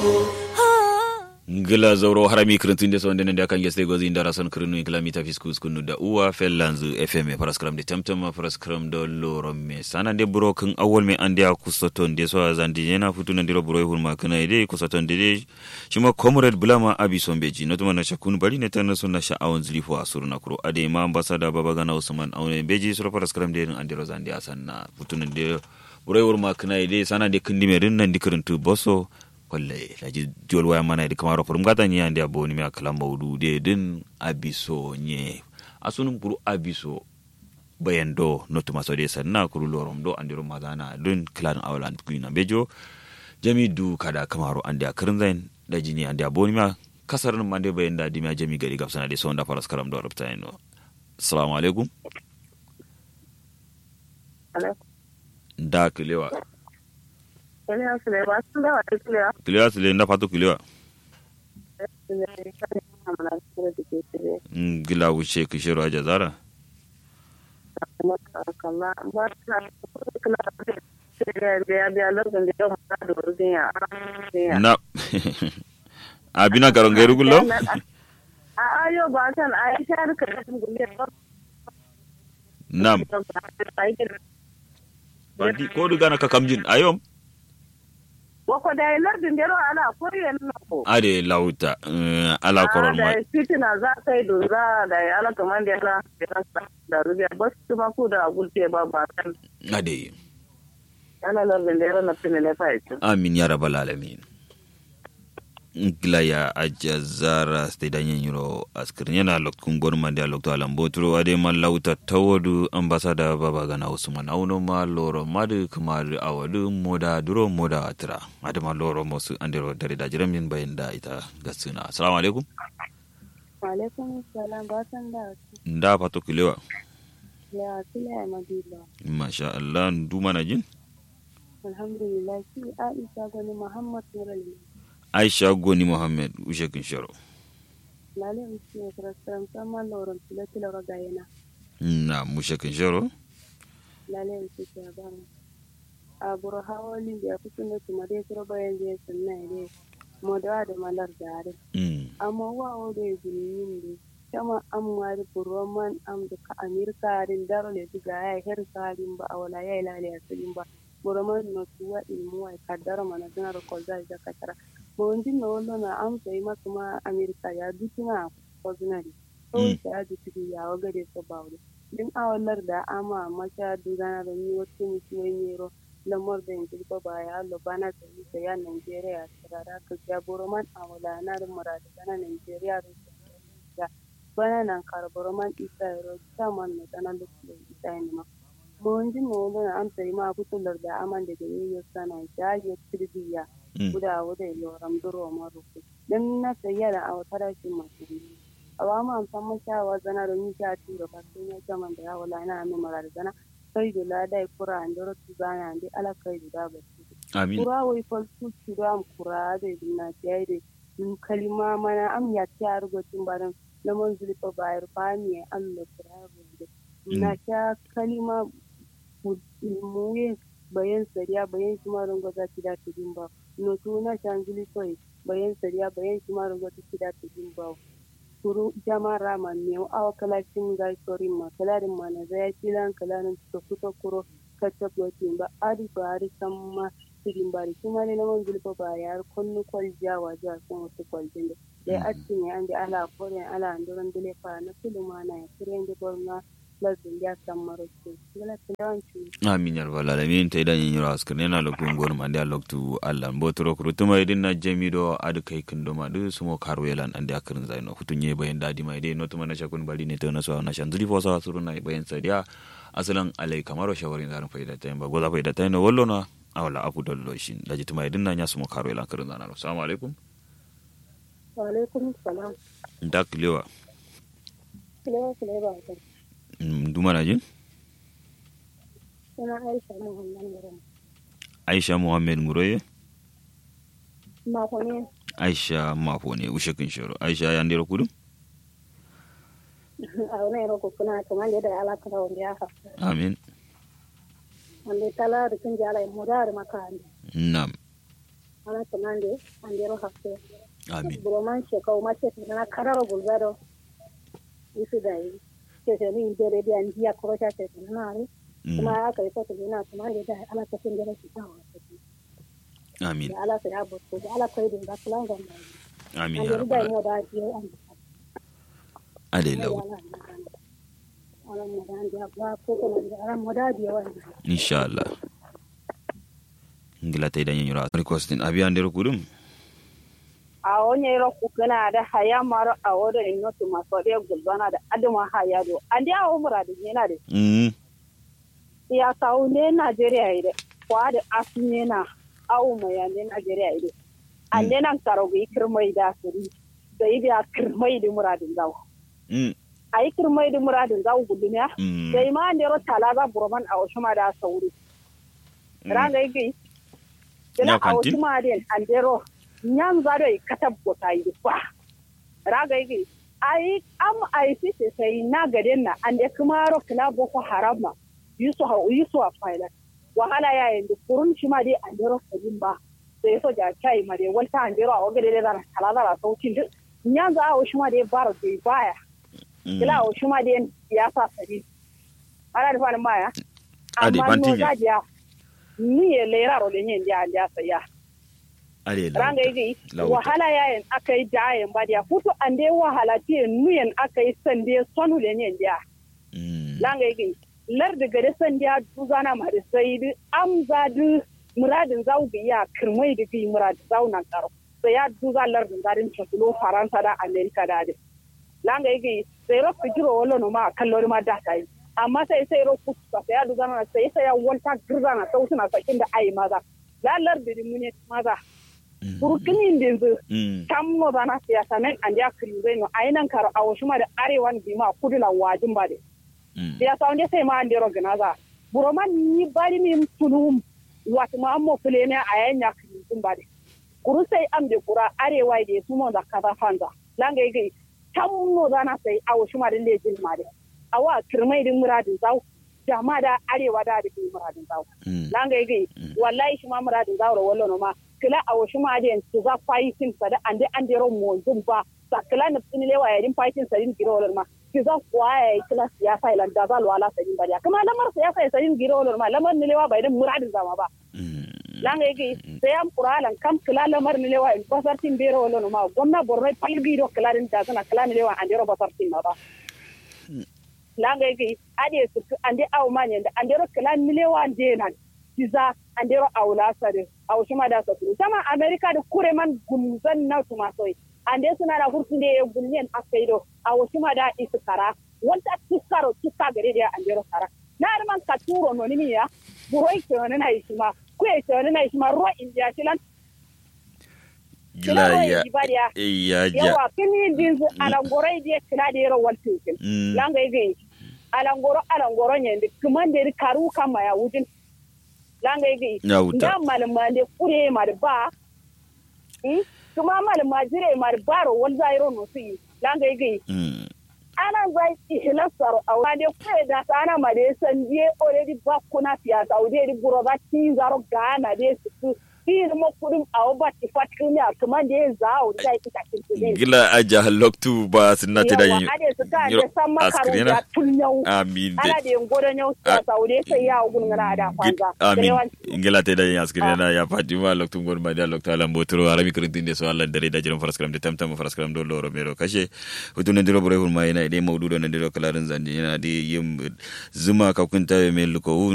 ngila zauro harami kirintinde so ndene nda kange stay gozi ndara son kirinu ngila mita fiskus kunu da uwa fellanzu fm paraskram de tamtam paraskram do loro me sana de buro kan awol me ande a kusoton de so zandi yana futu na ndiro buro hulma kana ide kusoton de de shima comrade bulama abi sombeji no tuma na shakun bari ne tan so na sha'awon zilifo asuru na kuro ade ma ambassador baba gana usman awne beji so paraskram de andiro zandi asanna futu na de buro hulma kana ide sana de kindi me rin nan dikirintu boso kwalle laji jol waya mana di kamaro furum gata ni ande aboni mi akala maudu de din abiso nye asunun kuru abiso bayan do notu maso de sanna kuru lorom do andiro magana dun klan awalan kuina bejo jami du kada kamaro ande akirin zain da jini ande aboni mi kasar nan mande bayan da dimi jami gari gafsana de sonda faras karam do rabta ino assalamu alaikum da kilewa Kiliya Sule ba sun dawa da Kiliya. kilewa sile nda fatu kilewa Sule kan amana Sule da ke Sule. gila wuce kishiro a jazara Kuma kalla ba ta kula da Sule da ya biya lokacin da yau ma da wurin ya. na abina karon gairu gullo A ayo ba san a yi ta rika da sun gulle ba. nam bandi ko du gana ka kamjin ayom Wako da yi lardin jero ala koyen na ko. ade lauta eh, ala koron Da ma yi fitina za ka yi dunza da yi ala kaman da yana da rubiya ba su kuma ku da gulte ba ba san. ade Ana lardin jero na finile fa ita. amin ya rabbal alamin gila ya ajazara ste danyen yuro askir yana loktun gorma da lokto alam botro ade man lauta tawodu ambasada baba gana usman auno ma loro madu kamar awadu moda duro moda atra ade ma loro mosu andero dare da jiran min bayin da ita gasuna assalamu alaikum Alaikum salam ba san da nda fato kilewa ya Sule Madila. masha Allah duma na jin Alhamdulillah shi Aisha gani Muhammad Nurali. aisha goni muhammad ushe kin sharo Lale usi ne karasram sama loron tilati lora gayena. na mushe kin sharo Lale usi ke abana. Aburo hawali da ya kusa ne kuma dai kiro bayan je sunna ne. Modawa da malar dare. mm Amma wa o da yin ne. Kama an mari buroman am da ka Amerika rin daro le diga ya her sarin ba a wala ya ilale ya sarin ba. Buroman no tuwa ilmu wa kaddara mana dinar ko zai da katara. Mawandi na wala na amsa yi maka ma Amerika ya dutuna ko zinari. Kawai ta ya dutu ya waga da su ba wuri. Din awalar da ama masha dugana da ni wasu mutuwai nero lamar da yanzu ba ba ya lo bana da ni da ya Nigeria tsirara ka ya Buroman awala na da murada bana Nigeria da bana nan kar Buroman isa ro saman na dana lokacin isa ne ma. Mawandi na wala na amsa yi ma kutular da aman da gani ya sana ya ya tirbiya. mm guda wuda yoram duro maruku dan na sayya da awa farashin masu biyu awa ma an san mashawa zana da ni ta tiro ba sai na jaman da yawo la na mi marar zana kai da la dai kura an duro tu zana andi ala kai da ba su amin kura wai fal su tu da am kura da dinna tiyai da min kalima mana am ya ta rugo tun baran lamon zulfa bayar fami Allah kura da na ta kalima mu bayan sariya bayan shi ma rungo za ki da ta ba no tuna shangili koi bayan sariya bayan shi ma rungo ta ki da ta ba kuru jama rama ne awa kala cin ga sorin ma kalarin ma na zaya kilan kalarin ta kuta kuro kacce gotin ba adi ba ari samma sidin bari kuma ne naman zulfa ba ya kullu kwal jawa ja sun wasu kwaljin da dai atti ne an da ala kore ala anduran dole fa na filuma na ya kiren da borna lazin ya san maroko gala tilawanci amin yar bala alamin ta idan yin yura askar yana lokun gor ma da loktu allah botoro kuru tuma idin na jami do adu kai kin do ma du sumo karwelan ande akirin zaino hutunye bayan dadi mai dai no tuma na shakun bali ne ta na so na shan zuri fosa suru na bayan sadiya asalan alai kamaro shawarin zarin faida ta ba goza faida ta no wallo na awala abu dollo shin daji tuma idin na nya sumo karwelan kirin zanaro assalamu alaikum wa alaikum salam ndak lewa kila kila ba ta duma na jin sana aisha muhammad muram aisha muhammed muroye ma ko ne aisha mafo ne ushe kin shoro aisha ya ndero kudu a wani ro ko kuna kamar da ala ka wanda ya fa amin wanda tala da kin jala mu da makani nam ana tamande andero hakke amin broman shekau mace na kararo gulgado isu da yi ke ce ni dere da an biya ko ta ce na ne Mm. kuma aka yi fata na tamande da ala ta tin dere shi ta wa amin da ala ta ya bo ko da ala ko da ga plan ga mai amin an ya dere da rabbal mo da ji an ade ala law ala mo da an da ba ko ko da ala mo da ji wannan inshallah ngila tay dañu ra requestin abi andere kudum a wani yaro kukuna da haya maro a wani ino tu maso da gulbana da adama haya do an da awo mura da yana da mm ya sawo ne Najeriya ide kwa da asu ne na awo mai ya ne Najeriya ide an ne nan karo ga kirmai da suri da yi da kirmai da muradin zawo mm a yi kirmai da muradin zawo guduniya mm da ma an dero talaga burman a wasu ma da sauri ranga yi gai Ya dina a kantin? wasu ma den an dero nyan zado yi katab gota yi ba ranga yi gai ai am ai fite sai na gaden na an de kuma ro kila boko haram ma yusu ha yusu a faila wahala ya yin da kurun shi ma dai an dero sabin ba sai so ja chai ma dai walta an dero a wagade da zara talala da saukin duk nyan za a wasu ma dai bar dai baya kila o shuma den ya sa sari ala da fani maya Ade, amma no bantinya. gajiya ni ye lera ro lenyen dia dia saya ade law ranga yi Lauta. wahala yayin akai jayen ba dia futu ande wahala ti nuyen akai sande sonu lenyen dia mm langa yi lar da gade sandiya duzana ma da sai di amza du muradin zau bi ya kirmai da bi murad zau nan karo sai ya duza lar da garin chatulo faransa da america da de langa yi sai ro fijiro wala no ma kallori ma da tai amma sai sai ro kusa sai ya duza na sai sai ya wanta girzana sautuna sakin da ai maza lalar da mune maza burkinin da yanzu mm tam no zana siyasa men an ya kiri no ainan karo a wasu ma da arewan bi ma kudu la wajin ba de mm ya sa wanda sai ma an dero ganaza buroman ni bari min tunum wata ma ammo fule ne a yan ya kiri sun ba de kuru sai am de kura arewa de su mo da kaza fanza langa yi tam no zana sai a wasu ma da lejin ma de awa kirmai din muradin zau jama da arewa da da muradin zau mm langa yi wallahi shi ma muradin zau ro wallo no ma kila a wasu ma da su za fighting sa da ande an dero mo zumba sa kila na tsini lewa ya din fighting sa din giro wallo ma ki za kuwa ya yi kila siyasa ilan da za wala sa din bariya kuma lamar siyasa ya sa din giro wallo ma lamar ni lewa bai din muradin zama ba mm langa yi sai am qur'alan kam kila lamar ni lewa in basar tin bero wallo ma gomna borno palgi do kila din da sana kila ni lewa an dero basar tin ma ba langa yi ade su ande aw manyen da ande ro kila ni lewa denan kiza andero awla sare aw shima da sabu sama america da kure man gumzan na tuma soy ande suna da hurtun da ya gulnyen akaido aw shima da iskara wanta kiskaro kiska gare da andero kara na ar man katuro no ni ya buroi ke wani na ishima ku ya ke wani na ishima ro india tilan gila ya ibadiya ya ja yawa kini dinzu alangorai da kila da yaro waltin mm langa yi alangoro alangoro nyende kumande karu kama ya wujin langa yi Ya wuta. nda malama de kure mar ba hmm? kuma malama jire mar baro wal zairo no si langa yi mm ana zai ihlasaro a wade kure da sana ma de san je already ba kuna fiya ta ude di buro ba ti zaro gana de su tin mo kudum a ba ti fatkin ya kuma de zao da ita kin gila aja loktu ba sinna te da yawa ade su ka de san makaru askrina da tunyau amin de ana da yin gudun yau Ah. sa saude sai ya gugun ngana da kwanza amin Yawan- ngila te da askire na ya fatima loktu ngor ma da loktu ala mbotoro arami krintin de so alla dare da jiran faraskram de tamtam faraskram do loro mero kashe hutun ndiro bore hul mai na de mawdudo ndiro kalarin zandi yana de yim zuma ka kunta me luko